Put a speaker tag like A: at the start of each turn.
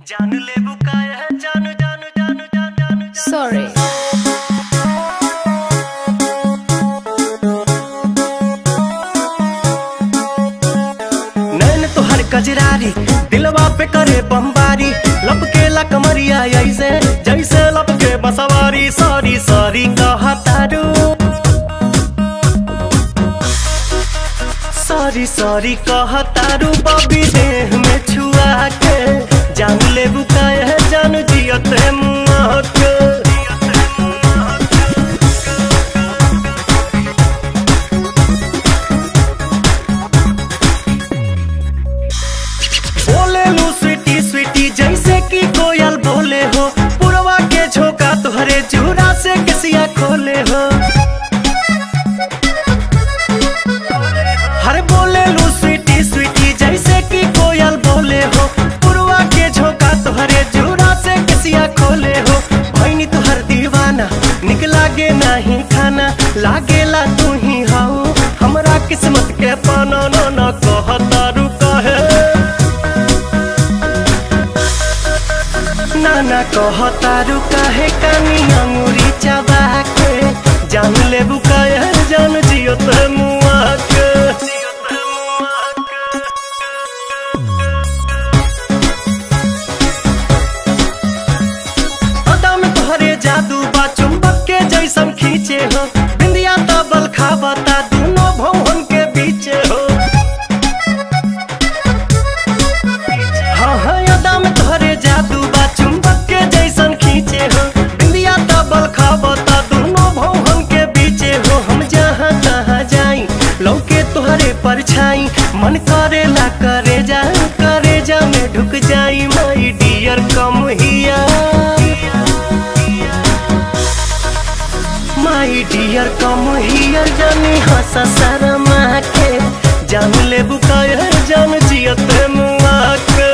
A: जान ले बुकाया जान जान जान जान जान
B: Sorry.
A: नैन तोहर कजरारी दिलवा पे करे बमबारी लपके कमरिया ऐसे जैसे लपके बसवारी सॉरी सॉरी कहतारू सॉरी सॉरी कहतारू बबी देह में छुआ के जान ले बुकाया जान जियत मुआ के बोले लू स्वीटी स्वीटी जैसे कि कोयल बोले हो पुरवा के झोंका तुहरे जूरा से किसिया खोले हो हर बोले लू स्वीटी स्वीटी जैसे कि कोयल बोले हो पुरवा के झोंका तुहरे जूरा से किसिया खोले हो भैनी तुहर दीवाना निक लागे नहीं खाना लागेला तू ही हाउ हमरा किस्मत के पाना न न कहता रुका है नाना कहतारू काहे कानी अंगूरी चबा के जान ले बुकाया जान जियो ते मुआ के अदा में तोहरे जादू बा चुंबक के जैसन खींचे हो बिंदिया तबल खाबता दोनों भवन के बीचे हो हाँ हाँ यादा में तोहरे जादू बा चुंबक के जैसन खींचे हो बिंदिया तबल खाबता दोनों भवन के बीचे हो हम जहाँ तहाँ जाई लौके तोहरे परछाई मन करेला करे जा करे जा में ढुक जाई माई डियर कम हिया माई डियर कम हियर जानी हंसा शर्मा के जान ले बुकायर जान जियत मुआ के